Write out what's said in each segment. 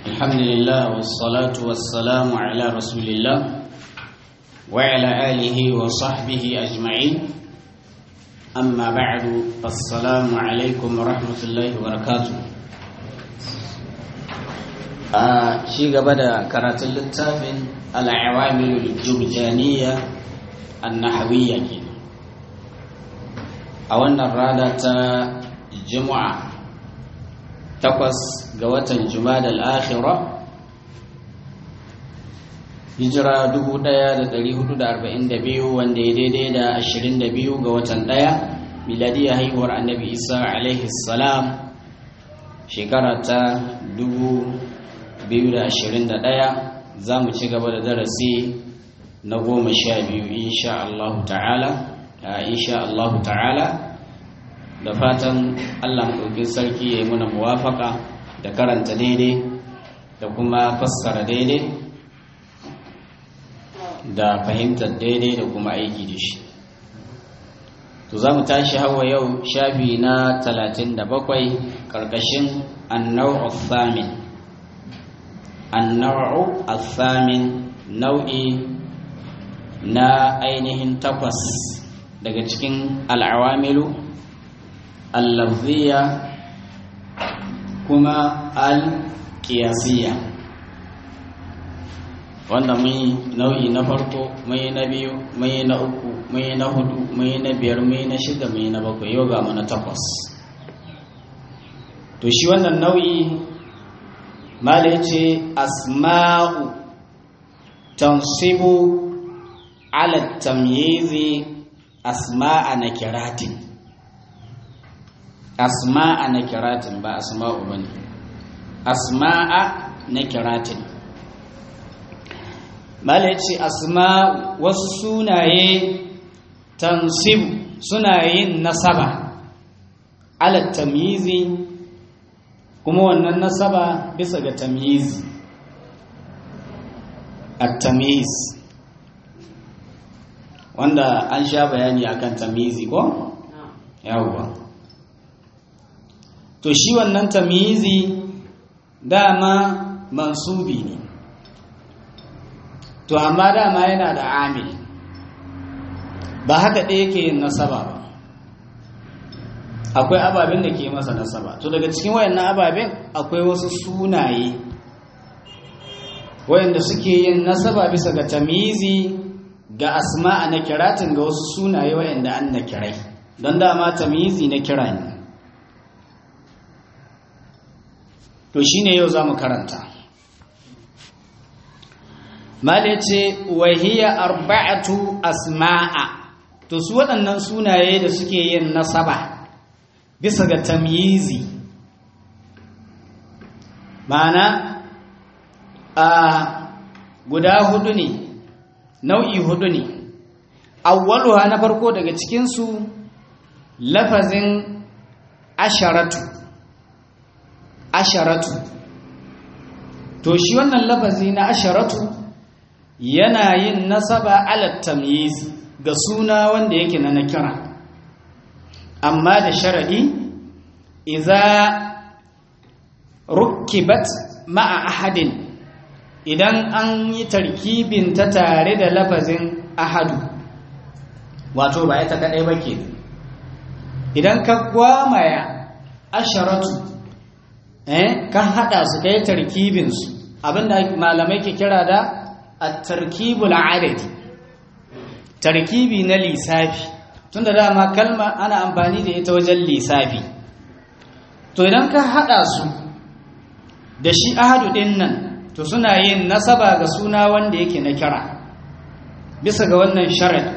الحمد لله والصلاة والسلام على رسول الله وعلى آله وصحبه أجمعين أما بعد السلام عليكم ورحمة الله وبركاته شيء بدأ كرات اللتافن العوامل الجرجانية النحوية كده أولنا الرادة جمعة takwas ga watan jumada al'akhira hijira 1442 wanda ya daidai da 22 ga watan ɗaya miladiyar haihuwar annabi isa alaihi salam shekara ta 2021 za mu ci gaba da darasi na goma sha biyu insha Allah ta'ala insha Allah ta'ala da fatan allah maɗaukin sarki ya yi muna muwafaka da karanta daidai da kuma fassara daidai da fahimtar daidai da kuma aiki da shi to za mu tashi hawa yau shafi na 37 ƙarƙashin annau athamin annau athamin nau'i na ainihin takwas daga cikin al'awamilu اللفظية كما القياسية wanda mun yi nau'i na farko mun yi na biyu mun yi na uku mun yi na hudu mun yi na biyar mun yi na shida mun yi na bakwai yau ga mu na takwas to shi wannan nau'i mala ce asma'u tansibu ala tamyizi asma'a na kiratin asma'a na kiratin ba asma'u bane asma'a na kiratin mala ce asma'u wasu sunaye tansibu suna yin nasaba ala tamyizi kuma wannan nasaba bisa ga tamyizi at-tamyiz wanda an sha bayani akan tamyizi ko yawwa to shi wannan tamizi dama mansubi ne to amma dama yana da amil ba haka ɗaya yake yin nasaba ba akwai ababen da ke masa nasaba to daga cikin wayannan ababen akwai wasu sunaye wayanda suke yin nasaba bisa ga tamizi ga asma'a na kiratin ga wasu sunaye wayanda an na kirai don dama tamizi na kira ne to shi ne yau za mu karanta mala ce wahiya arba'atu asma'a to su waɗannan sunaye da suke yin nasaba bisa ga tamyizi ma'ana a guda hudu ne nau'i hudu ne awwaluha na farko daga cikinsu lafazin asharatu asharatu to shi wannan lafazi na asharatu yana yin nasaba ala tamyiz ga suna wanda yake na nakira amma da sharadi idza rukkibat ma'a ahadin idan an yi tarkibin ta tare da lafazin ahadu wato ba ita kadai ba ke idan ka gwamaya asharatu eh kan hada su kai tarkibin su abinda malamai ke kira da at-tarkibul adadi tarkibi na lisafi tunda dama kalma ana amfani da ita wajen lisafi to idan ka hada su da shi ahadu din nan to suna yin nasaba ga suna wanda yake na kira bisa ga wannan sharadi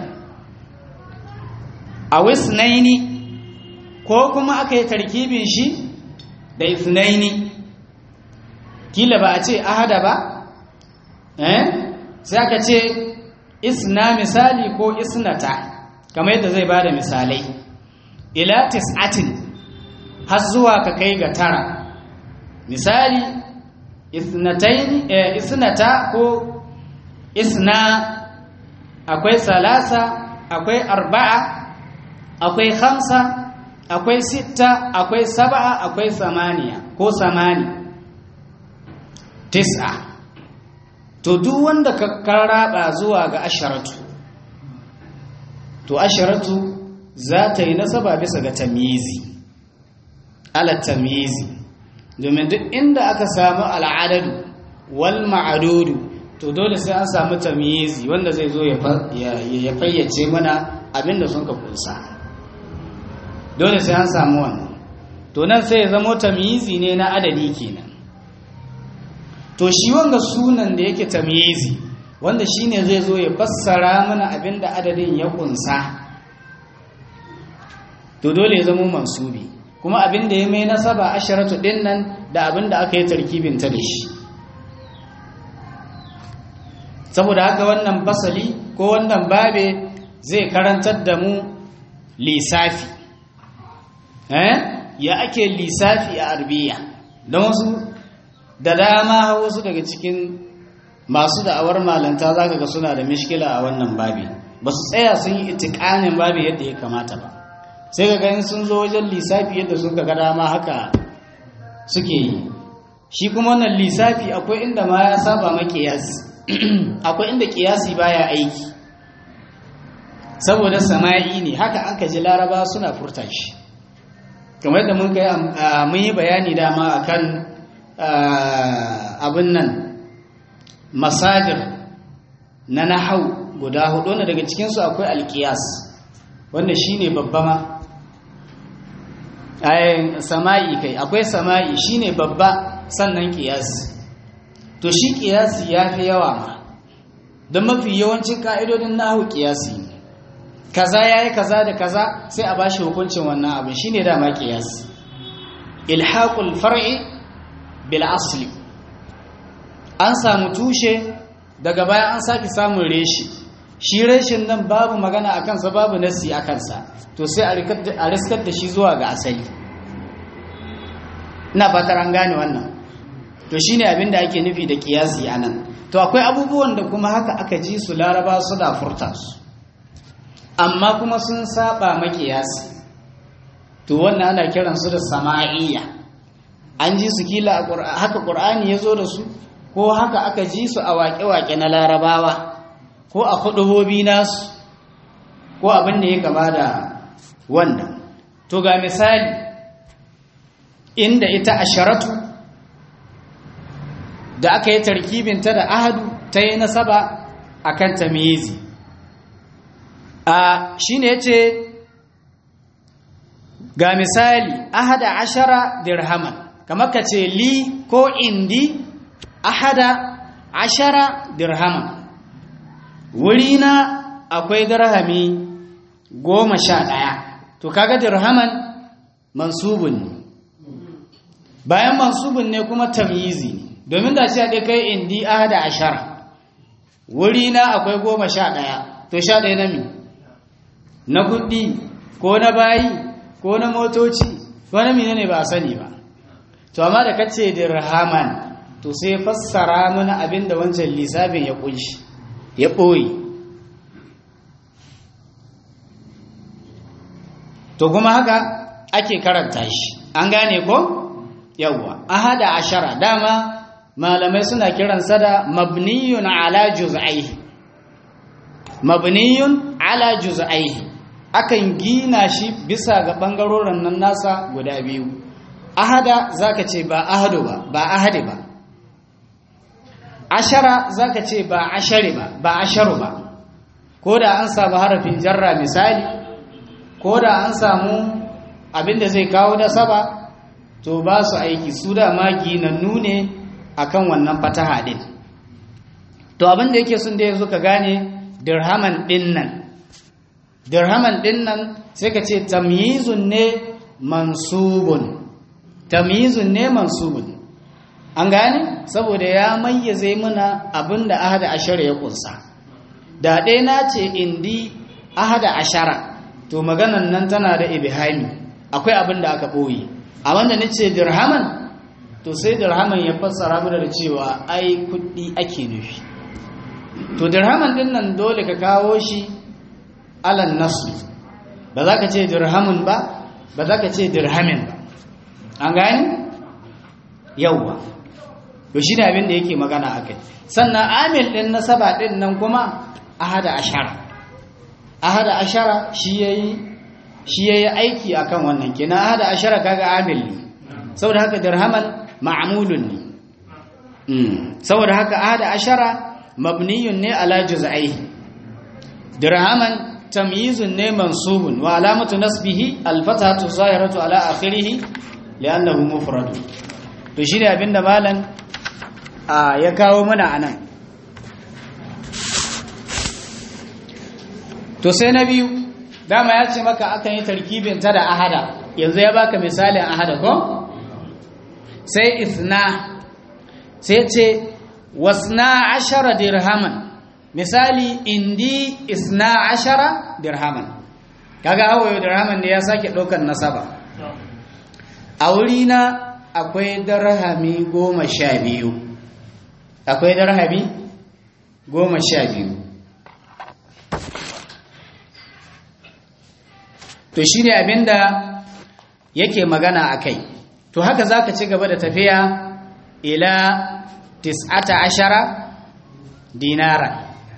a wisnaini ko kuma aka yi tarkibin shi da isnaini kila ba a ce ahada ba eh sai aka ce isna misali ko isnata kamar yadda zai bada misalai ila tis'atin har zuwa ka kai ga tara misali isnatain eh, isnata ko isna akwai salasa akwai arba'a akwai khamsa akwai sitta akwai saba'a akwai samaniya ko samani tis'a to duk wanda ka karaba zuwa ga asharatu to asharatu za ta yi nasaba bisa ga tamyizi ala tamyizi domin duk inda aka samu al'adadu wal ma'adudu to dole sai an samu tamyizi wanda zai zo ya fayyace mana abinda sun ka kunsa dole sai an samu wannan to nan sai ya zamo tamyizi ne na adadi kenan to shi wanga sunan da yake tamyizi wanda shine zai zo ya fassara mana abinda adadin ya kunsa to dole ya zamo mansubi kuma abinda ya mai nasaba asharatu din nan da abinda aka yi tarkibin ta da shi saboda haka wannan basali ko wannan babe zai karantar da mu lissafi eh ya ake lissafi a arbiya don wasu da dama wasu daga cikin masu da'awar malanta za ka ga suna da mishkila a wannan babi ba su tsaya sun yi itikanin babi yadda ya kamata ba sai ga ganin sun zo wajen lissafi yadda suka ga dama haka suke yi shi kuma wannan lissafi akwai inda ma ya saba makiyasi akwai inda kiyasi baya aiki saboda sama'i ne haka an ka ji laraba suna furta shi kamar yadda mun kai mun yi bayani dama akan abin nan masajir na nahau guda hudu wanda daga cikinsu akwai alkiyas wanda shine babba ma sama'i kai akwai sama'i shine babba sannan kiyasi to shi kiyasi ya fi yawa ma don mafi yawancin ka'idodin nahu kiyasi ne kaza ya yi kaza da kaza sai a ba shi hukuncin wannan abin shi ne dama kiyasi ilhaƙul far'i bil asli an samu tushe daga baya an sake samun reshi shi reshin nan babu magana a kansa babu nasi a kansa to sai a riskar da shi zuwa ga asali ina fatar an gane wannan to shine abin da ake nufi da kiyasi anan to akwai abubuwan da kuma haka aka ji su laraba su da furta su amma kuma sun saba makiyasi to wannan ana kiran su da sama'iyya an ji su kila haka qur'ani yazo da su ko haka aka ji su a waƙe-waƙe na larabawa ko a hudubobi nasu ko abin da ya kama da wannan to ga misali inda ita asharatu da aka yi tarkibinta da ahadu ta yi nasaba a kan tamizi a shi ne ce ga misali ahada ashara dirhaman kamar ka ce li ko indi ahada ashara dirhaman wurina akwai dirhami goma sha ɗaya to kaga dirhaman mansubun ne bayan mansubun ne kuma tamyizi ne domin da shi haɗe kai indi ahada ashara wuri na akwai goma sha ɗaya to sha ɗaya na mi na kuɗi ko na bayi ko na motoci ko na mine ne ba a sani ba to amma da kace dirhaman to sai fassara mana abin da wancan lissafin ya kunshi ya ɓoye to kuma haka ake karanta shi an gane ko yawwa ahada ashara dama malamai suna kiransa da mabniyun ala juz'aihi mabniyun ala juz'aihi akan gina shi bisa ga bangarorin nan nasa guda biyu ahada zaka ce ba ahadu ba ba ahadi ba ashara zaka ce ba ashari ba ba asharu ba ko da an samu harafin jarra misali ko da an samu abinda zai kawo da saba to ba su aiki su da ma ginannu ne akan wannan fataha din to abin da yake sun da yanzu ka gane dirhaman din nan dirhaman din nan sai ka ce tamyizun ne mansubun tamyizun ne mansubun an gane saboda ya mayyaze mana abin da ahada ashara ya kunsa da ɗaya na ce indi ahada ashara to maganan nan tana da ibhami akwai abin da aka ɓoye a wanda nace dirhaman to sai dirhaman ya fassara mana da cewa ai kuɗi ake nufi to dirhaman din nan dole ka kawo shi alan nasu ba za ka ce dirhamun ba ba za ka ce dirhamin ba an gani yauwa to shi ne abin da yake magana a kai sannan amil ɗin nasaba ɗin nan kuma ahada ashara ahada ashara shi yayi shi yayi aiki akan wannan kenan ahada ashara kaga amil ne saboda haka dirhaman ma'mulun ne saboda haka ahada ashara mabniyun ne ala juz'aihi dirhaman tamyizun ne mansubun wa alamatu nasbihi alfatatu zahiratu ala akhirih li'annahu mufrad to shine abinda malan ya kawo mana anan to sai na biyu dama ya ce maka akan yi tarkibin ta da ahada yanzu ya baka misalin ahada ko sai isna sai ce wasna ashara dirhaman misali indi isna ashara dirhaman kaga hawaye dirhaman ne ya sake ɗaukar nasaba a wurina akwai darhami goma sha biyu akwai darhami goma sha biyu to shi ne abinda yake magana a kai to haka za ka ci gaba da tafiya ila tis'ata ashara dinara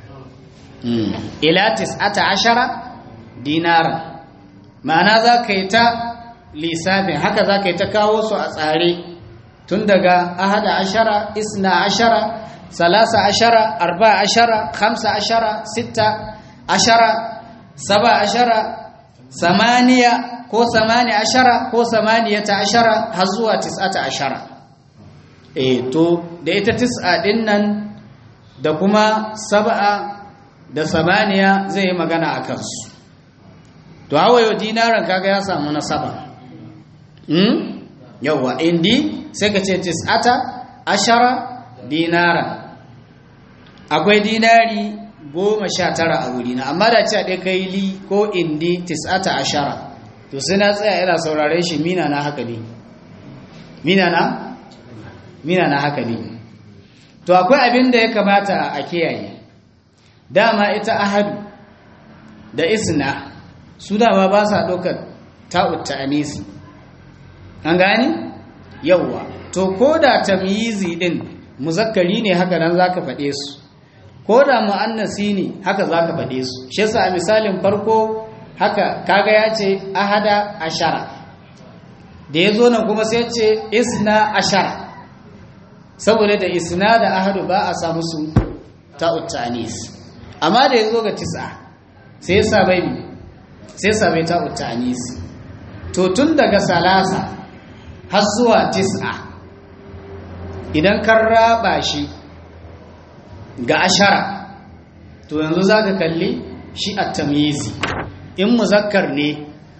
ila tis'ata ashara dinara ma'ana za ka yi ta lissafin haka za ka yi ta kawo su a tsare tun daga ahada ashara isna ashara salasa ashara arba ashara khamsa ashara sitta ashara saba ashara samaniya ko samani ashara ko samaniyata ashara har zuwa tis'ata ashara eh to da ita tis'a din nan da kuma sab'a da samaniya zai yi magana a kansu to hawayo dinaran kaga ya samu nasaba hmm yawa indi sai ka ce tis'ata ashara dinara akwai dinari goma sha tara a wurina amma da ce a ɗaya kai li ko indi tis'ata ashara to sai na tsaya ina saurare shi mina na haka ne mina na mina na haka ne to akwai abin da ya kamata a kiyaye dama ita ahadu da isna su dama ba sa ɗaukar ta'ut ta'anisi an gani yawwa to ko da tamyizi din muzakkari ne haka nan zaka faɗe su ko da mu'annasi ne haka zaka faɗe su shi yasa a misalin farko haka kaga ya ce ahada ashara da ya zo nan kuma sai ce isna ashara saboda da isna da ahadu ba a samu su ta'ut ta'anis amma da ya zo ga tis'a sai ya sa bai sai ya sa bai ta'ut ta'anis to tun daga salasa har zuwa tis'a idan kan raba shi ga ashara to yanzu za ka kalli shi a tamyizi in muzakkar ne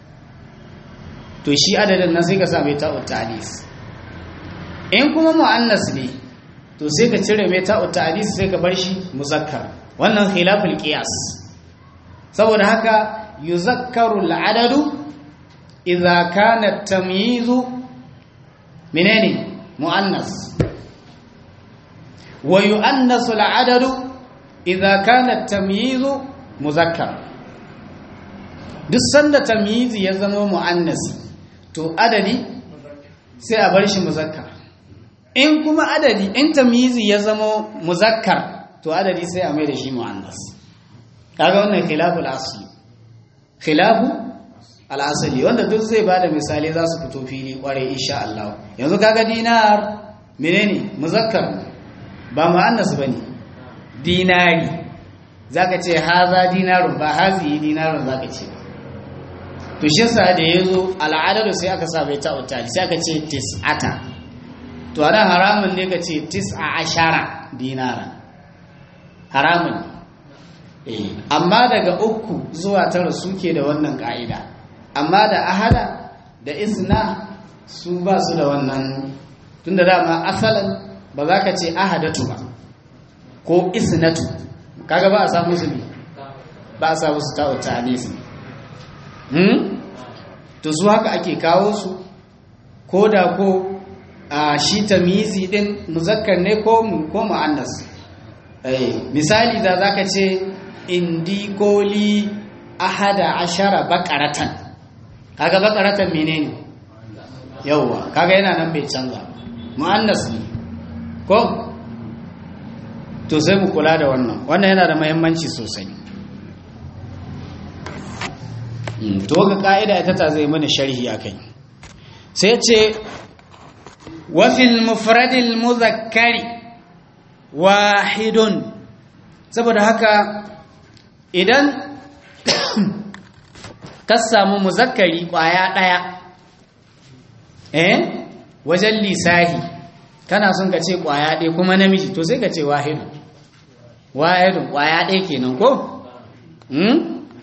to shi adadin nan sai ka same ta'ut ta'anis in kuma mu'annas ne to sai ka cire mai ta'ut ta'anis sai ka bar shi muzakkar wannan khilaful qiyas saboda haka yuzakkaru al'adadu idza kana tamyizu menene mu'annas wa yu'annasu al'adadu idza kana tamyizu muzakkar duk sanda tamyizi ya zama mu'annasi to adadi sai a bar shi muzakkar in kuma adadi in tamyizi ya zama muzakkar to adadi sai a mai da shi mu'annas kaga wannan khilaful asli khilafu al-asli wanda duk zai bada misali za su fito fili kware insha Allah yanzu kaga dinar menene muzakkar ba mu'annas bane dinari zaka ce haza dinarun ba hazi dinarun zaka ce to shi yasa da yazo al'adadu sai aka sa bai ta'utta sai aka ce tis'ata to ana haramun ne ka ce tis'a ashara dinara haramun eh amma daga uku zuwa tara suke da wannan ka'ida amma da ahada da isna su ba su da wannan tunda dama asalan ba za ka ce ahadatu ba ko isnatu kaga ba a samu su ne ba a samu su ta'utta anisi hmm to su haka ake kawo su ko da ko a shi tamizi din muzakkar ne ko ko muannas eh misali da zaka ce indi koli ahada ashara baqaratan kaga baqaratan menene yawa kaga yana nan bai canza muannas ne ko to sai mu kula da wannan wannan yana da muhimmanci sosai to ga ka'ida ita ta zai mana sharhi akai sai ce wa fil mufradil muzakkari wahidun saboda haka idan ka samu muzakkari kwaya daya eh wajen lisahi kana son ka ce kwaya ɗaya kuma namiji to sai ka ce wahidu wahidun kwaya ɗaya kenan ko hmm?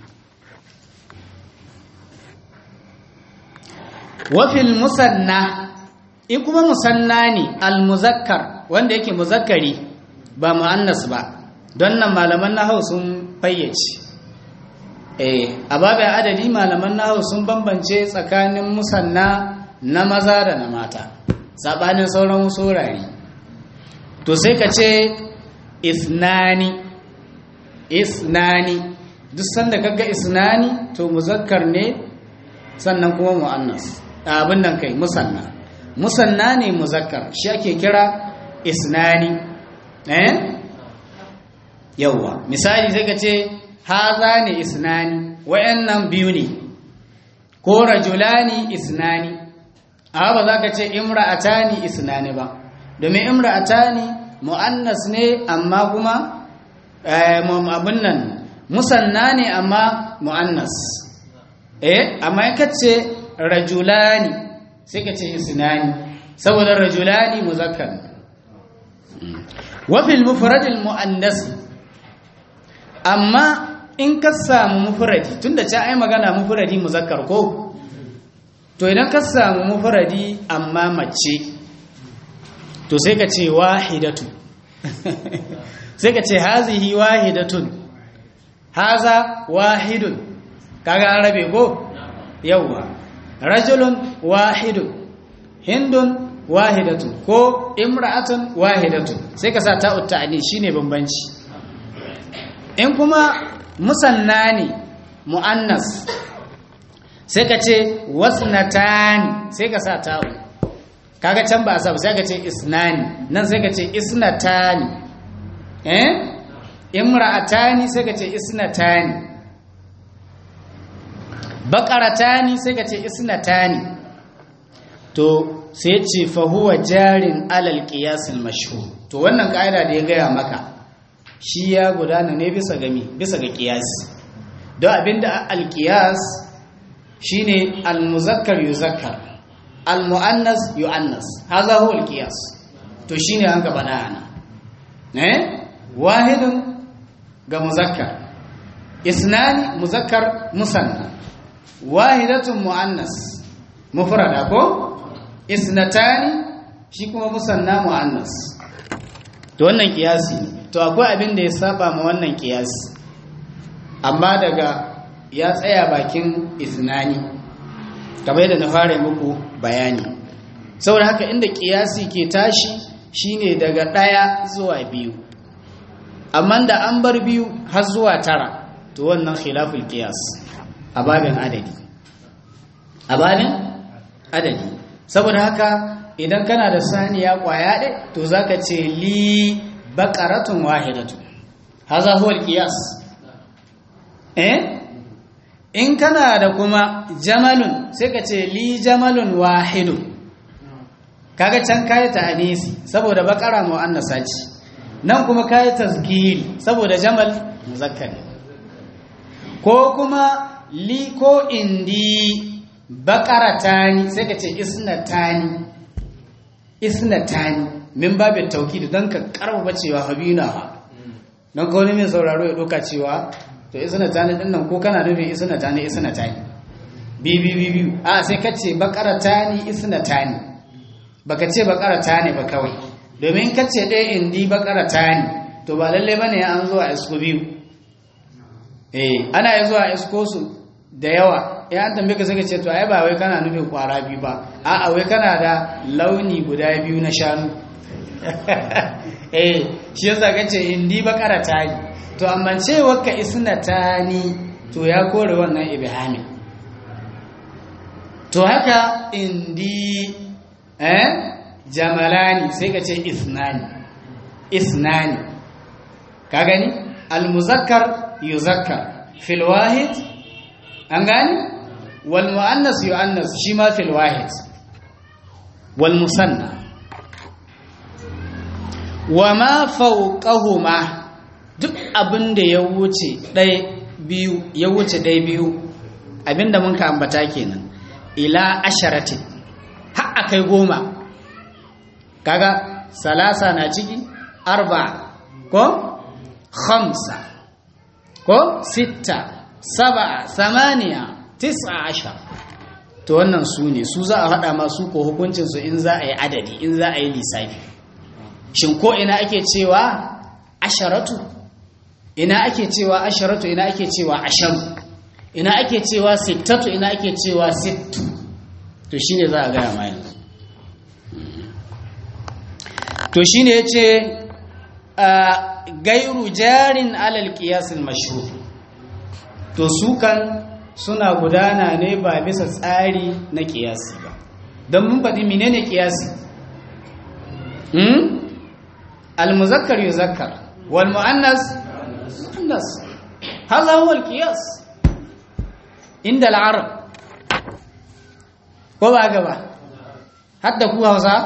wafil musanna in kuma musanna ne almuzakkar wanda yake muzakkari ba mu'annas ba don nan malaman nahau sun fayyace eh a babin adadi malaman nahau sun bambance tsakanin musanna na maza da na mata sabanin sauran wurare to sai ka ce isnani isnani duk sanda kaga isnani to muzakkar ne sannan kuma mu'annas abin nan kai musanna musanna ne muzakkar shi ake kira isnani eh yawa misali sai ka ce haza ne isnani wayannan biyu ne ko rajulani isnani a ba za ka ce imra'atani isnani ba domin imra'atani mu'annas ne amma kuma abin nan musanna ne amma mu'annas eh amma ka ce rajulani sai ka ce isnani saboda rajulani muzakkar wa fil mufradil muannas amma in ka samu mufradi tunda ta ai magana mufradi muzakkar ko to idan ka samu mufradi amma mace to sai ka ce wahidatu sai ka ce hazihi wahidatun haza wahidun kaga an rabe ko yawwa rajulun wahidun hindun wahidatun ko imra'atun wahidatun sai ka sa ta'ut ta'ani shine bambanci in kuma musanna ne mu'annas sai ka ce wasnatani sai ka sa ta'u kaga can ba a sa sai ka ce isnani nan sai ka ce isnatani eh imra'atani sai ka ce isnatani baqaratani sai ka ce isnatani to sai ce fa huwa jarin alal qiyas al mashhur to wannan kaida da ya gaya maka shi ya gudana ne bisa gami bisa ga qiyas don abinda al qiyas shine al muzakkar yuzakkar al muannas yuannas hadha huwa al qiyas to shine an gaba da ana eh wahidun ga muzakkar isnani muzakkar musanna wahidatun muannas mufrada ko isnatani shi kuma musanna muannas to wannan kiyasi to akwai abin da ya saba ma wannan kiyasi amma daga ya tsaya bakin isnani kamar yadda na fara muku bayani saboda haka inda kiyasi ke tashi shine daga ɗaya zuwa biyu amma da an bar biyu har zuwa tara to wannan khilaful qiyas a babin adadi a babin adadi saboda haka idan kana da saniya kwaya ɗaya to zaka ce li baqaratun wahidatu haza huwa alqiyas eh in kana da kuma jamalun sai ka ce li jamalun wahidun kaga can kayi ta anisi saboda baqara muannasa ce nan kuma kayi tasgiri saboda jamal muzakkari ko kuma li ko indi baqaratani sai ka ce isnatani isnatani min babin tauhid dan ka karba cewa habina dan ko ne mai sauraro ya doka cewa to isnatani din nan ko kana nufin isnatani isnatani bi bi bi bi a sai ka ce baqaratani isnatani baka ce baqaratani ba kawai domin ka ce ɗaya indi baqaratani to ba lalle bane an zo a isko biyu eh ana yi zuwa isko su da yawa ya an tambaye ka sai ka ce to ai ba wai kana nufin kwara biyu ba a'a wai kana da launi guda biyu na shanu eh shi yasa kace indi bakara tani to amma ce wakka isna tani to ya kore wannan ibhami to haka indi eh jamalani sai ka ce isnani isnani ka gani almuzakkar yuzakkar fil wahid an gani wal muannas yuannas shi ma fil wahid wal musanna wa ma fawqahuma duk abin da ya wuce ɗaya biyu ya wuce ɗaya biyu abinda mun ka ambata kenan ila asharatin har akai goma kaga salasa na ciki arba ko khamsa ko sitta saba samaniya tis'a ashar to wannan su ne su za a haɗa masu ko hukuncinsu in za a yi adadi in za a yi lissafi shin ko ina ake cewa asharatu ina ake cewa asharatu ina ake cewa asharu ina ake cewa sittatu ina ake cewa sittu to shine za a gaya ma yanzu to shine yace gairu jarin alal qiyasil mashhur to su kan suna gudana ne ba bisa tsari na qiyasi ba don mun faɗi menene qiyasi hmm al-muzakkar yuzakkar wal muannas muannas hadha huwa al-qiyas inda al-arab ko ba gaba hadda ku hausa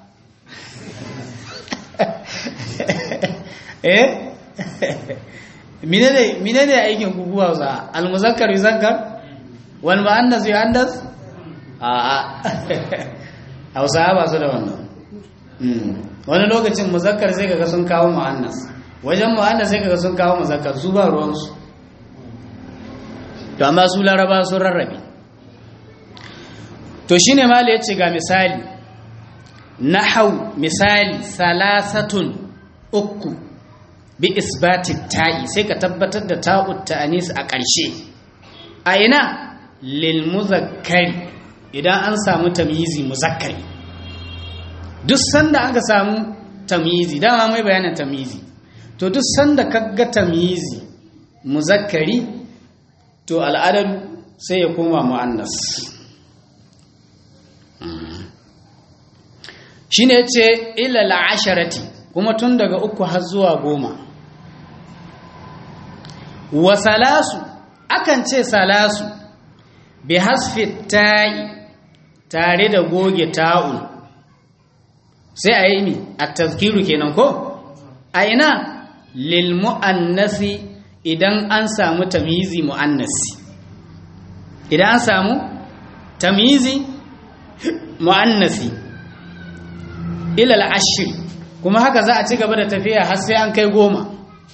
eh menene menene aikin ku kuwa za almuzakkar yuzakkar wal muannas yuannas a a hausa ba su da wannan wani lokacin muzakkar sai kaga sun kawo muannas wajen muannas sai kaga sun kawo muzakkar su ba ruwan su to amma su laraba sun rarrabe to shine mali yace ga misali nahau misali salasatun uku bi isbati ta'i sai ka tabbatar da ta'ut ta'anis a ƙarshe a ina lil muzakkari idan an samu tamyizi muzakkari duk sanda aka samu tamyizi dama mai bayanin tamyizi to duk sanda kaga tamyizi muzakkari to al'adar sai ya koma mu'annas shine yace ila al'asharati kuma tun daga uku har zuwa goma wa salasu akan ce salasu bi hasfi ta'i tare da goge ta'un sai a yi mi a tazkiru kenan ko a ina lil mu'annasi idan an samu tamizi mu'annasi idan an samu tamizi mu'annasi ilal ashir kuma haka za a ci gaba da tafiya har sai an kai goma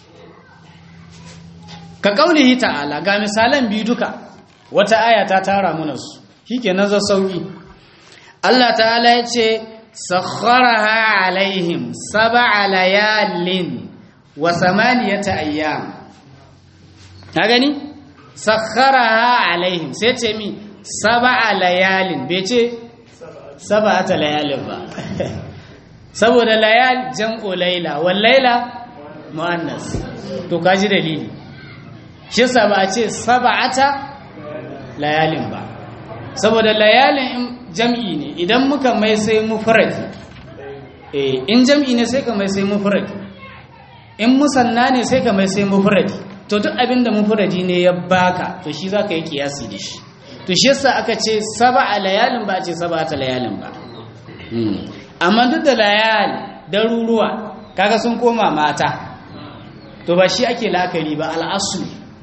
ka kaulihi ta'ala ga misalan biyu duka wata aya ta tara mana su shike nazar sauki Allah ta'ala ya ce sakharaha alaihim sab'a layalin wa samaniyata ayyam ka gani sakharaha alaihim sai ce mi sab'a layalin bai ce sab'ata layalin ba saboda layal jam'u laila wal laila muannas to kaji dalili shi yasa ba a ce sab'ata layalin ba saboda layalin jam'i ne idan muka mai sai mufradi eh in jam'i ne sai ka mai sai mufradi in musanna ne sai ka mai sai mufradi to duk abinda mufradi ne ya baka to shi zaka yi kiyasi da shi to shi yasa aka ce sab'a layalin ba a ce sab'ata layalin ba amma duk da layal daruruwa kaga sun koma mata to ba shi ake la'akari ba al'asu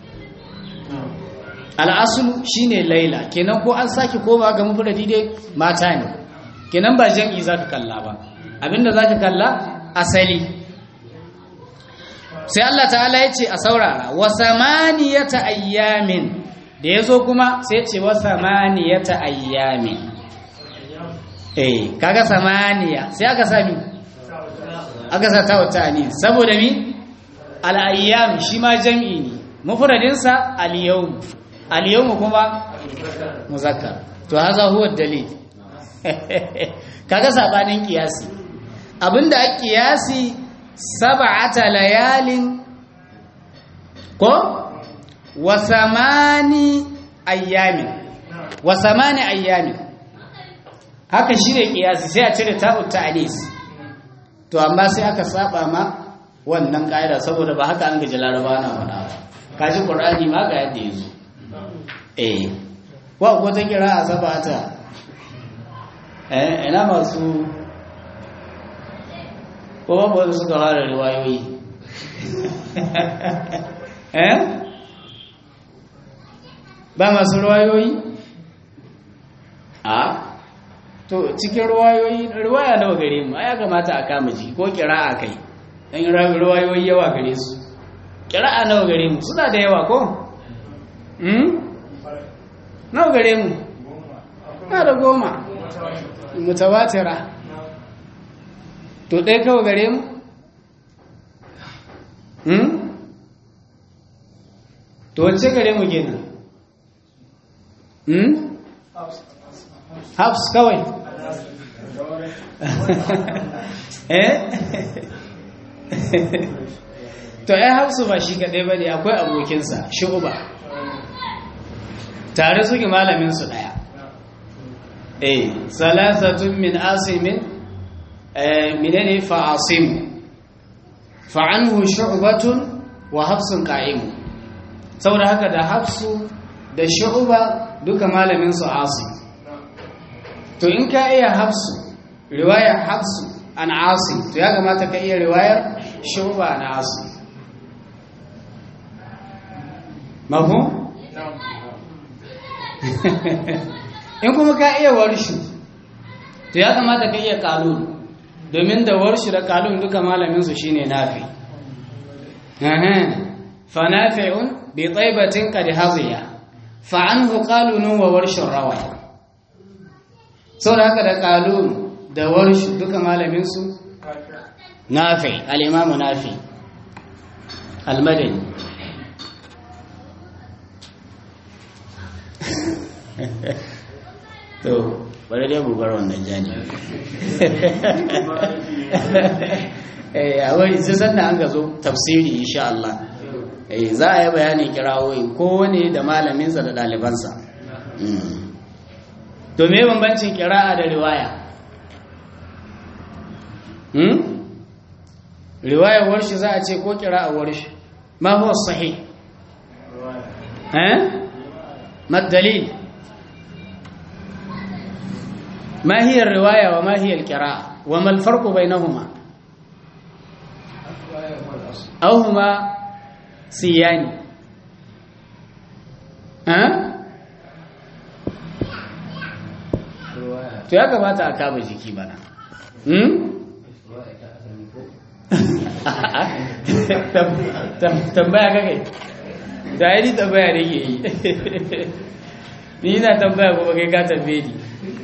al'asu shine laila kenan ko an sake koma ga mufradi dai mata ne kenan ba jam'i zaka kalla ba abinda zaka kalla asali sai Allah ta'ala ya ce a saurara wa samaniyata ayyamin da yazo kuma sai ya ce wa samaniyata ayyamin eh kaga samaniya sai aka sami aka sa ta wata ne saboda mi al-ayyam shi ma jam'i ne mufradin sa al-yawm al-yawm kuma muzakkar to haza huwa dalil kaga sabanin kiyasi abinda a kiyasi sab'ata layalin ko wa samani ayyamin wa samani ayyamin haka shi ne kiyasi sai a cire ta'ut ta'anis to amma sai aka saba ma wannan ƙa'ida saboda ba haka an gaji laraba na faɗa ba kaji ƙur'ani ma ga yadda ya zo eh wa ko ta kira a sabata eh ina masu ko babu wanda suka fara riwayoyi eh ba masu riwayoyi a to cikin riwayoyi riwaya nawa gare mu ya kamata a kama ji ko kira a kai dan riwayoyi yawa gare su kira a nawa gare mu suna da yawa ko hmm nawa gare mu na da goma mutawatira to ɗaya kawai gare mu hmm to wacce gare mu kenan hmm hafs kawai eh to ai hafsu ba shi kaɗai ba ne akwai abokinsa shu'uba tare suke malaminsu ɗaya eh salasatun min asimin menene fa'asim fa'anhu shu'batun wa hafsun qa'imu saboda haka da hafsu da shu'ba duka malamin su asim to in ka iya hafsu riwayar hafsu an asim to ya kamata ka iya riwayar shu'ba an asim mafhum in kuma ka iya warshu to ya kamata ka iya kalulu domin da warshi da kalun duka malaminsu shine nafi fa nafi'un bi taibatin qad haziya fa anhu qalun wa warshun rawaya saboda haka da kalun da warshi duka malaminsu nafi al-imam nafi al-madani to bari dai bugar wannan jani a wani sai sanda an gazo tafsiri insha Allah za a yi bayanin kirawoyi kowane da malaminsa da ɗalibansa to me bambancin kira'a da riwaya riwayar warshi za a ce ko kira'a warshi ma huwa sahih eh mad dalil ما هي الرواية وما هي القراءة وما الفرق بينهما أو هما سيان ها to ya kamata a kama jiki bana tambaya kakai da yi tambaya da ke yi ni na tambaya kuma kai ka tambaye ni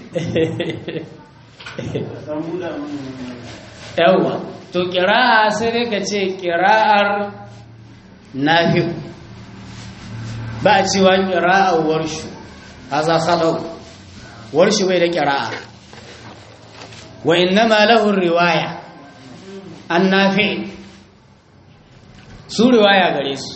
yawwa to kira'a sai dai ka ce kira'ar nafi ba a cewa kira'ar warshu haza khalau warshu bai da kira'a wa innama lahu riwaya an nafi su riwaya gare su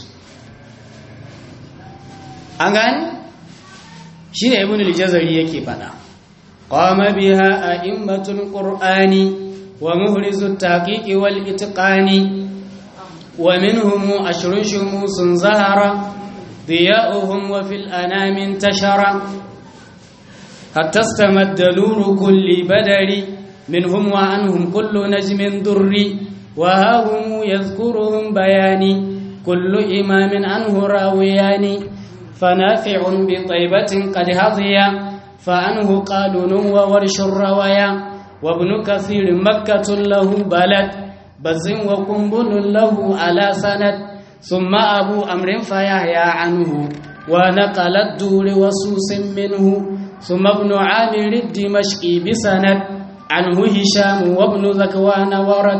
an gani shi ne ibn al-jazari yake fada قام بها أئمة القرآن ومهرز التحقيق والإتقان ومنهم أشر شموس زهر ضياؤهم وفي الأنام انتشر حتى استمد نور كل بدر منهم وعنهم كل نجم در وها هم يذكرهم بياني كل إمام عنه راويان فنافع بطيبة قد هضيا فعنه قالون وورش الروايا وابن كثير مكة له بلد بز وقنبل له على سند ثم أبو أمر فيحيى عنه ونقل الدور وسوس منه ثم ابن عامر الدمشقي بسند عنه هشام وابن ذكوان ورد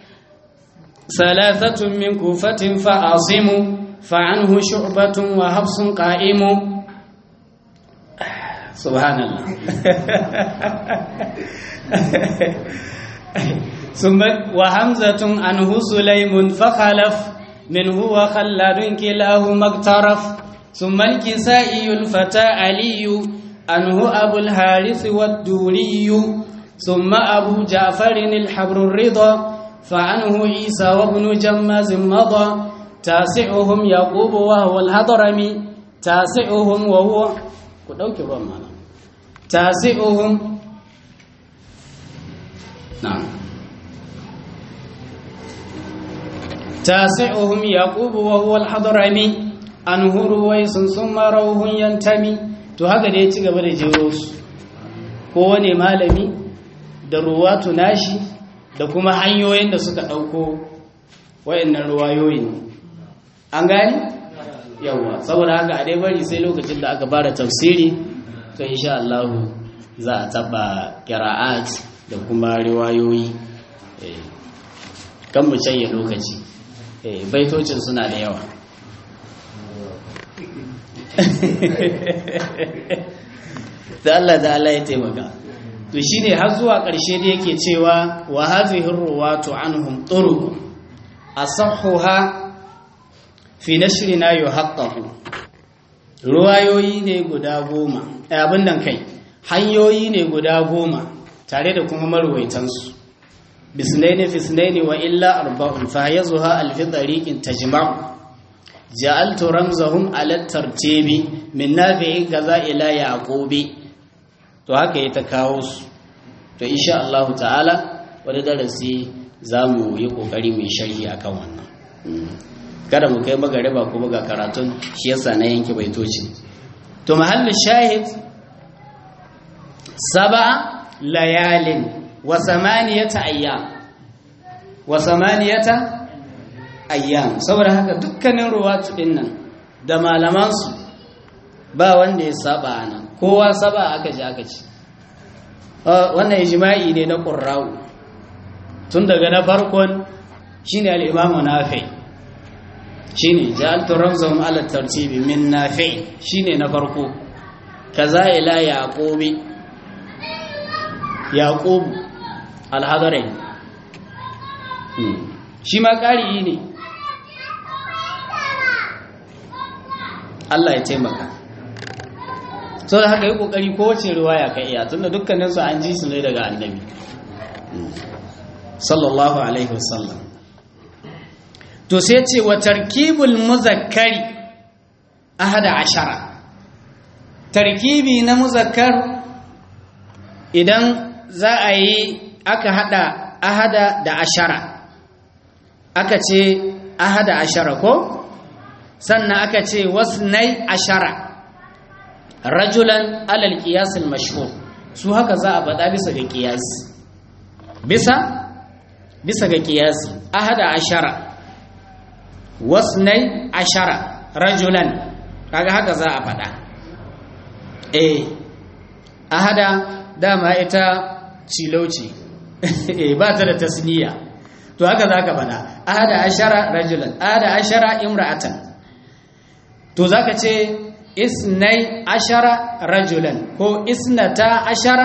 ثلاثة من كوفة فعاصم فعنه شعبة وحفص قائم سبحان الله ثم وحمزة عنه سليم فخلف منه وخلاد كلاهما اقترف ثم الكسائي الفتى علي عنه أبو الحارث والدوري ثم أبو جعفر الحبر الرضا فعنه عيسى وابن جماز مضى تاسعهم يعقوب وهو الهضرمي تاسعهم وهو تاسعهم نعم تاسعهم يعقوب وهو الحضرمي عنه رويس ثم روح ينتمي to haka da ya ci gaba da jero su kowane malami da ruwatu nashi da kuma hanyoyin da suka ɗauko wayannan ruwayoyin an gani yawa saboda haka a dai bari sai lokacin da aka fara tafsiri to insha Allah za a taba qira'at da kuma riwayoyi kan mu canye lokaci baitocin suna da yawa da Allah da Allah ya taimaka to shine har zuwa ƙarshe da yake cewa wa hadhihi ruwatu anhum turuq asahhuha fi nashrina yuhaqqaqu ruwayoyi ne guda goma abin nan kai hanyoyi ne guda goma tare da kuma marwaitansu bisnaini fisnaini wa illa arba'un fa yazuha alfi tariqin tajma'u ja'altu ramzahum ala tartibi min nafi'in gaza ila yaqubi to haka ya ta kawo su to insha Allah ta'ala wani darasi zamu yi kokari mu sharhi akan wannan kada mu kai magariba kuma ga karatun shi yasa na yanke baitoci to mahallin shahid sab'a layalin wa samaniyata ayyam wa samaniyata ayyam saboda haka dukkanin ruwatu din nan da malaman su ba wanda ya saba ana kowa saba aka ji aka ci wannan ijma'i ne na qurra'u tun daga na farkon shine al-imamu nafi' shine ja'altu ramzahum ala tartibi min nafi shine na farko kaza ila yaqubi yaqub al-hadari shi ma ƙari ne Allah ya taimaka so da haka yi kokari kowace riwaya ka iya tunda dukkanin su an ji su ne daga annabi sallallahu alaihi wasallam to sai ce wa tarkibul muzakkari ahada ashara tarkibi na muzakkar idan za a yi aka hada ahada da ashara aka ce ahada ashara ko sannan aka ce wasnai ashara rajulan alal qiyasil mashhur su haka za a faɗa bisa ga qiyas bisa bisa ga qiyasi ahada ashara wasnai ashara rajulan kaga haka za a faɗa eh ahada dama ita cilauci eh ba ta da tasniya to haka za ka faɗa ahada ashara rajulan ahada ashara imra'atan to za ka ce isnai ashara rajulan ko isnata ashara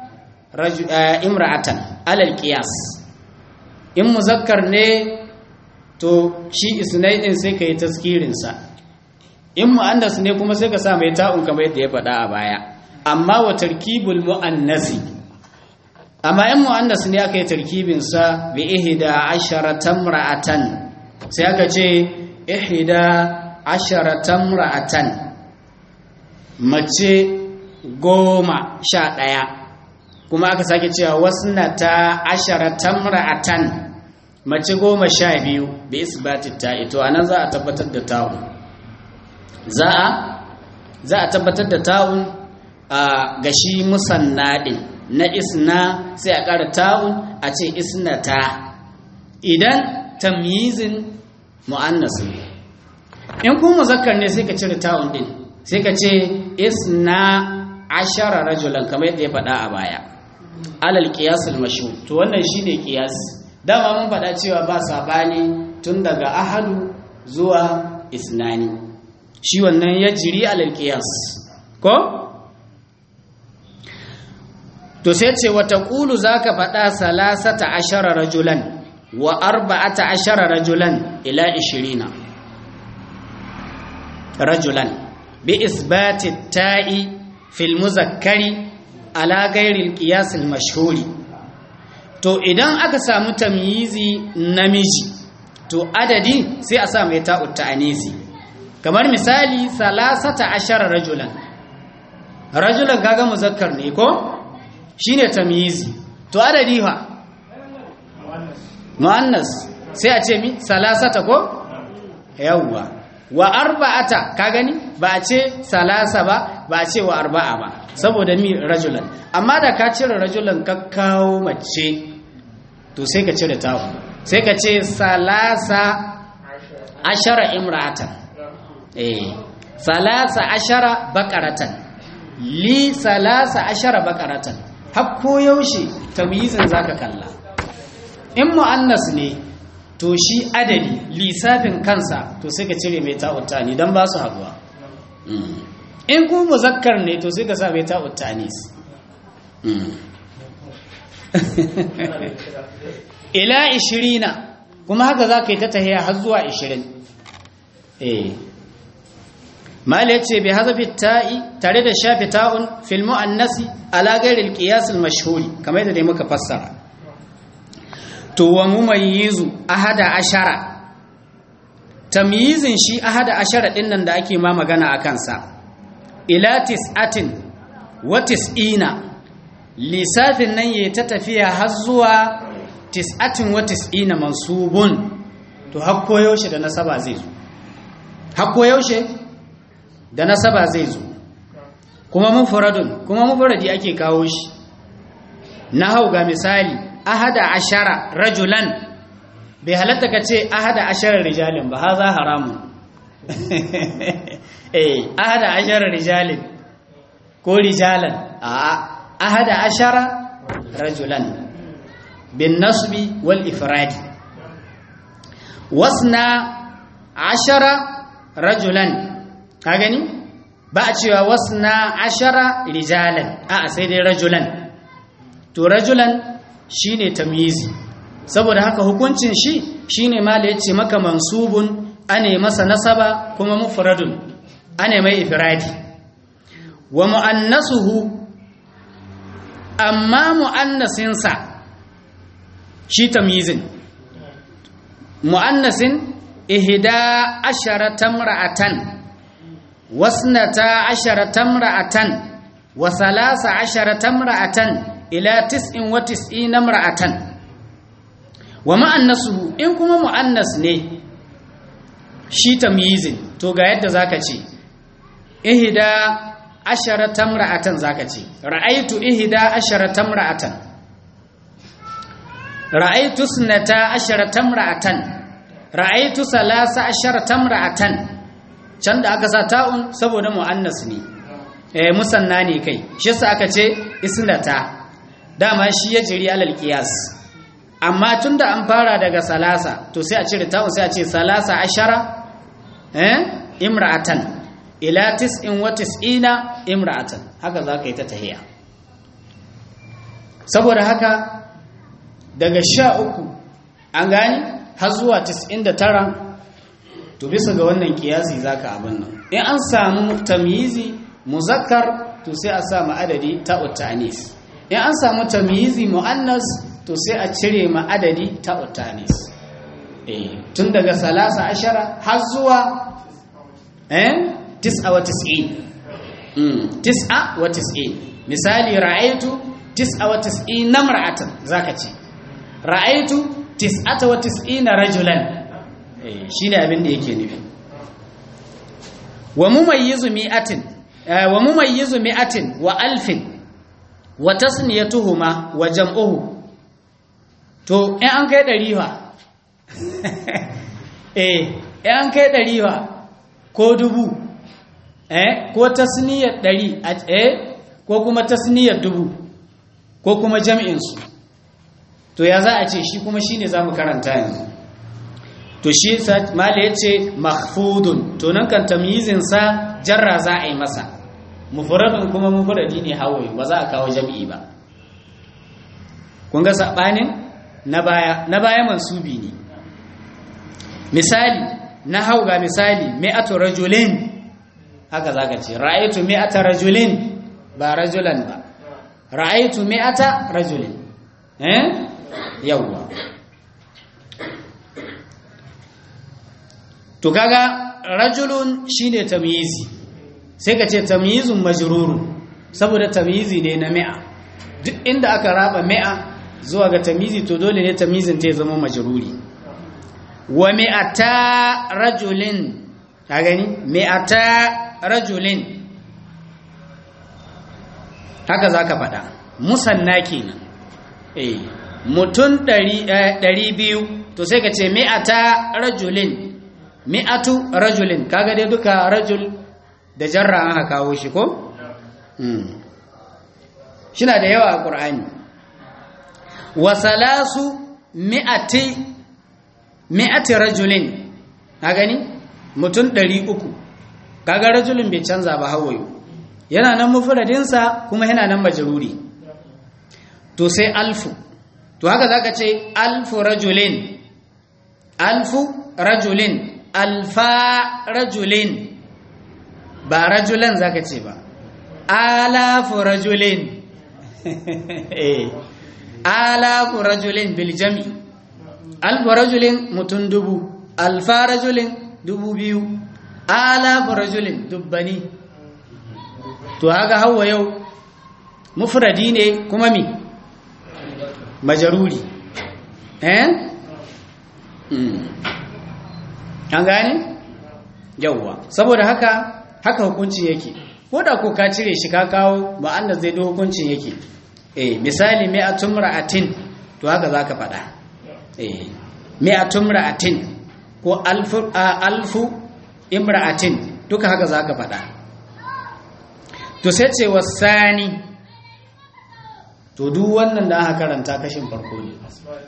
imra'atan alal qiyas in muzakkar ne to shi isnai din sai ka yi taskirinsa in mu'annas ne kuma sai ka sa mai ta'un kamar yadda ya faɗa a baya amma wa tarkibul mu'annasi amma in mu'annas ne aka yi tarkibinsa bi ihda asharatan ra'atan sai aka ce ihda asharatan ra'atan mace goma sha ɗaya kuma aka sake cewa wasnata asharatan ra'atan mace goma sha biyu bi isbati ta ito anan za a tabbatar da ta'un za a za a tabbatar da ta'un a gashi musannadin na isna sai a ƙara ta'un a ce isnata idan tamyizin mu'annas ne in kuma muzakkar ne sai ka cire ta'un din sai ka ce isna ashara rajulan kamar yadda ya faɗa a baya alal qiyasul mashhur to wannan shine qiyas dama mun faɗa cewa ba sabani tun daga ahadu zuwa isnani shi wannan ya jiri alal qiyas ko to sai ce wata qulu zaka faɗa salasata ashara rajulan wa arba'ata ashara rajulan ila 20 rajulan bi isbati ta'i fil muzakkari ala gairil qiyasil mashhuri to idan aka samu tamyizi namiji to adadi sai a sa mai ta'ut ta'anisi kamar misali salasata ashara rajulan rajulan kaga muzakkar ne ko shine tamyizi to adadi fa muannas sai a ce mi salasata ko yawwa wa arba'ata ka gani ba a ce salasa ba ba a ce wa arba'a ba saboda mi rajulan amma da ka cire rajulan ka kawo mace to sai ka cire tawo sai ka ce salasa ashara imra'atan eh salasa ashara bakaratan li salasa ashara bakaratan har ko yaushe tamyizin zaka kalla in mu'annas ne to shi adadi lissafin kansa to sai ka cire mai ta'uttani don ba su haduwa in ku muzakkar ne to sai ka sa mai ta'uttani ila ishirina kuma haka za ka yi ta tahiya har zuwa ishirin eh mala ya ce bai hazafi ta'i tare da shafi ta'un filmu annasi ala gairil qiyasul mashhuri kamar yadda dai muka fassara to wa mumayyizu ahada ashara tamyizin shi ahada ashara din nan da ake ma magana a kansa ila tis'atin wa tis'ina lisafin nan yayi ta tafiya har zuwa tis'atin wa tis'ina mansubun to har yaushe da nasaba zai zo har yaushe da nasaba zai zo kuma mufradun kuma mufradi ake kawo shi na hau ga misali ahada ashara rajulan bai halatta ka ce ahada ashara rijalin ba haza haramun eh ahada ashara rijalin ko rijalan a ahada ashara rajulan bin nasbi wal ifradi wasna ashara rajulan ka gani ba a cewa wasna ashara rijalan a sai dai rajulan to rajulan shine tamyizi saboda haka hukuncin shi shine mala yace maka mansubun ane masa nasaba kuma mufradun ane mai ifradi wa muannasuhu amma muannasin sa shi tamyizin muannasin ihda asharata imra'atan wasnata asharata imra'atan wa thalatha asharata imra'atan ila tis'in wa tis'ina imra'atan wa mu'annasuhu in kuma mu'annas ne shi tamyizin to ga yadda zaka ce ihda asharata imra'atan zaka ce ra'aytu ihda asharata imra'atan ra'aytu sunata asharata imra'atan ra'aytu salasa asharata imra'atan can da aka sa ta'un saboda mu'annas ne eh musanna ne kai shi yasa aka ce isnata dama shi ya jiri alal qiyas amma tunda an fara daga salasa to sai a cire ta'un sai a ce salasa ashara eh imra'atan ila tis'in wa tis'ina imra'atan haka zaka yi ta tahiya saboda haka daga sha uku an gani har zuwa tis'in da tara to bisa ga wannan kiyasi zaka abin nan in an samu tamyizi muzakkar to sai a sa adadi ta'ut ta'anis in an samu tamyizi muannas to sai a cire ma adadi ta'ut ta'anis eh tun daga salasa ashara har zuwa eh tis'a wa tis'in mm tis'a wa tis'in misali ra'aytu tis'a wa tis'in namra'atan zaka ce ra'aytu tis'ata wa tis'ina rajulan eh shine abin da yake nufi wa mumayyizu mi'atin wa mumayyizu mi'atin wa alfin wa tasniyatuhuma wa jam'uhu to in an kai ɗari fa eh in an kai ɗari fa ko dubu eh ko tasniyar ɗari eh ko kuma tasniyar dubu ko kuma jam'insu to ya za a ce shi kuma shi ne za mu karanta yanzu to shi mala ya ce mahfudun to nan kan tamyizinsa jarra za a yi masa mufradun kuma mufradi ne hawaye ba za a kawo jam'i ba kun ga sabanin na baya na baya mansubi ne misali na hau ga misali mi'atu rajulin haka zaka ce ra'aytu mi'ata rajulin ba rajulan ba ra'aitu mi'ata rajulin eh yawwa to kaga rajulun shine tamyizi sai ka ce tamyizun majrurun saboda tamyizi ne na mi'a duk inda aka raba mi'a zuwa ga tamyizi to dole ne tamyizin ta zama majruri wa mi'ata rajulin ka gani mi'ata rajulin haka zaka faɗa musanna kenan eh mutun 200 to sai ka ce mi'ata rajulin mi'atu rajulin kaga dai duka rajul da jarra aka kawo shi ko shina da yawa a ƙur'ani wa salasu mi'ati mi'ati rajulin ka gani mutum ɗari uku kaga rajulin bai canza ba hawayo yana nan mufradinsa kuma yana nan majruri to sai alfu to haka zaka ce alfu rajulin alfu rajulin alfa rajulin ba rajulan zaka ce ba alafu rajulin eh alafu rajulin bil jami alfu rajulin mutum dubu alfa rajulin dubu biyu alafu rajulin dubbani to haka hawa yau mufradi ne kuma mi majaruri eh an gane yauwa saboda haka haka hukunci yake ko da ko ka cire shi ka kawo ba anda zai da hukuncin yake eh misali mi'atun ra'atin to haka zaka faɗa eh mi'atun ra'atin ko alfu alfu imra'atin duka haka zaka faɗa to sai ce wasani to duk wannan da aka karanta kashin farko ne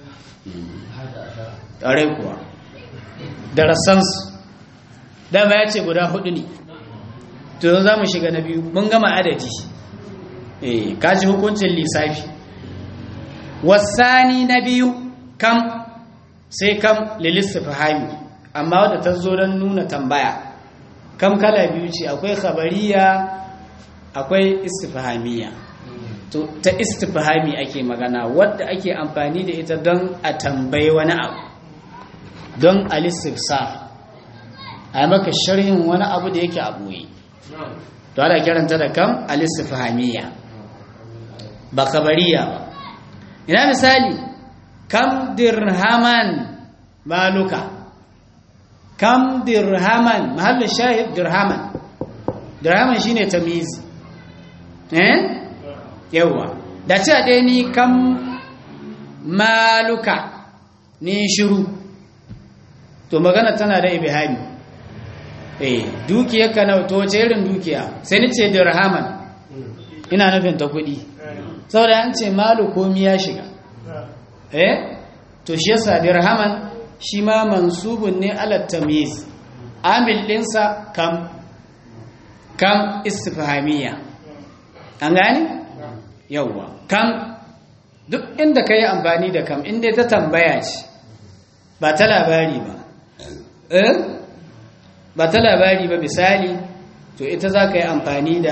ƙare kuwa darasansu dama ya ce guda hudu ne to za mu shiga na biyu mun gama adadi eh kaji hukuncin lissafi wasani na biyu kam sai kam lilistifahami amma wadda ta zo don nuna tambaya kam kala biyu ce akwai khabariya akwai istifahamiya to ta istifahami ake magana wadda ake amfani da ita don a tambayi wani abu don alistifsar a maka sharhin wani abu da yake abuyi to ana kiranta da kam alistifahamiya ba kabariya ba ina misali kam dirhaman maluka kam dirhaman mahallin shahid dirhaman dirhaman shine tamiz eh yawa da ce ɗaya ni kam maluka ni shiru to magana tana da ibihami eh dukiyar ka na to wace irin dukiya sai ni ce dirhaman ina nufin ta kuɗi saboda an ce malu komi ya shiga eh to shi yasa dirhaman shi ma mansubun ne ala tamyiz amil ɗinsa kam kam istifhamiyya an gane yawwa kam duk inda ka yi amfani da kam inda ta tambaya ce ba ta labari ba eh ba ta labari ba misali to ita za ka yi amfani da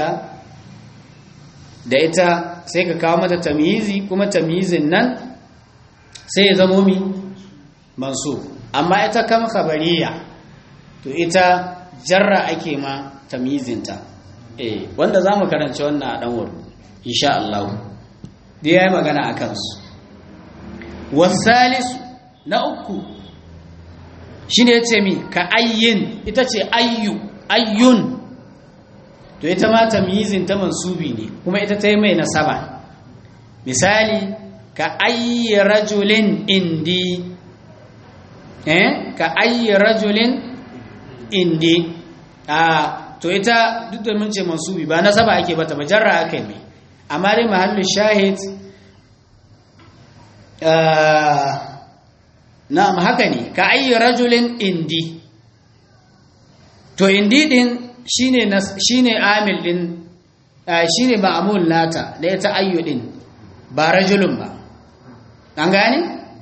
da ita sai ka kawo mata tamyizi kuma tamyizin nan sai ya zamo mi mansu amma ita kam khabariya to ita jarra ake ma tamyizinta eh wanda za mu karanci wannan a ɗanwar insha Allah da ya yi magana a kansu wasalisu na uku shi ne ya ce mi ka ayyin ita ce ayyu ayyun to ita ma tamyizin ta mansubi ne kuma ita ta yi mai nasaba misali ka ayyi rajulin indi eh ka ayyi rajulin indi a to ita duk da mun ce mansubi ba nasaba ake bata ba jarra aka yi amma dai mahallin shahid na'am haka ne ka ayyi rajulin indi to indi din shine shine amil din shine ma'mul nata da ita ayyu din ba rajulun ba an gane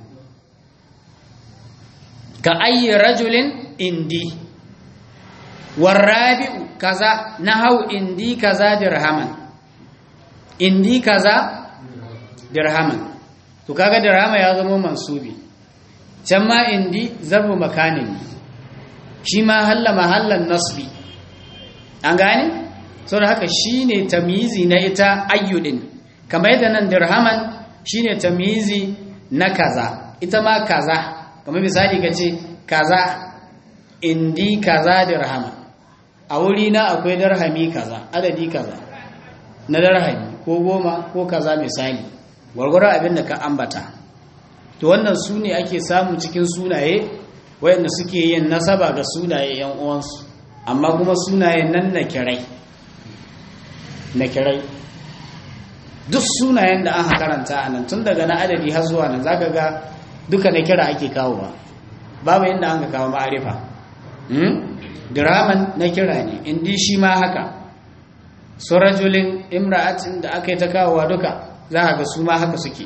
ka ayyi rajulin indi warabi'u kaza nahau indi kaza dirhaman indi kaza dirhaman to kaga dirhama ya zama mansubi can ma indi zarbu makanin shi ma halla mahallan nasbi an gane sau da haka shi ne tamizi na ita ayyudin kamar yadda nan dirhaman shi ne tamizi na kaza ita ma kaza kamar misali ka ce kaza indi kaza dirhama a wuri na akwai darhami kaza adadi kaza na darhami ko goma ko kaza misali gwargwaron abin da ka ambata to wannan su ne ake samu cikin sunaye wayanda suke yin nasaba ga sunaye yan uwansu amma kuma sunaye nan na kirai na kirai duk sunayen da aka karanta a nan tun daga na adadi har zuwa nan zaka ga duka na kira ake kawo ba babu inda an ka kawo ma'arifa diraman na kira ne indi shi ma haka su rajulin imra'atin da aka yi ta kawowa duka za a ga su ma haka suke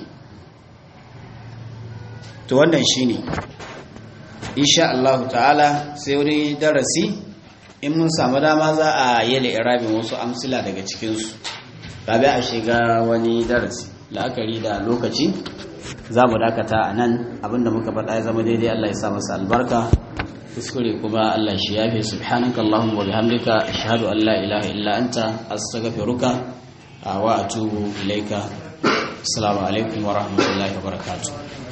to wannan shi ne insha Allah ta'ala sai wani darasi in mun samu dama za a yi irabin wasu amsila daga cikinsu gabi a shiga wani darasi la'akari da lokaci za mu dakata a nan abinda muka faɗa ya zama daidai Allah ya sa masa albarka kuskure kuma Allah shi yafe subhanaka Allahumma wa bihamdika ashhadu an la ilaha illa anta astaghfiruka wa atubu ilaika assalamu alaikum wa rahmatullahi wa barakatuh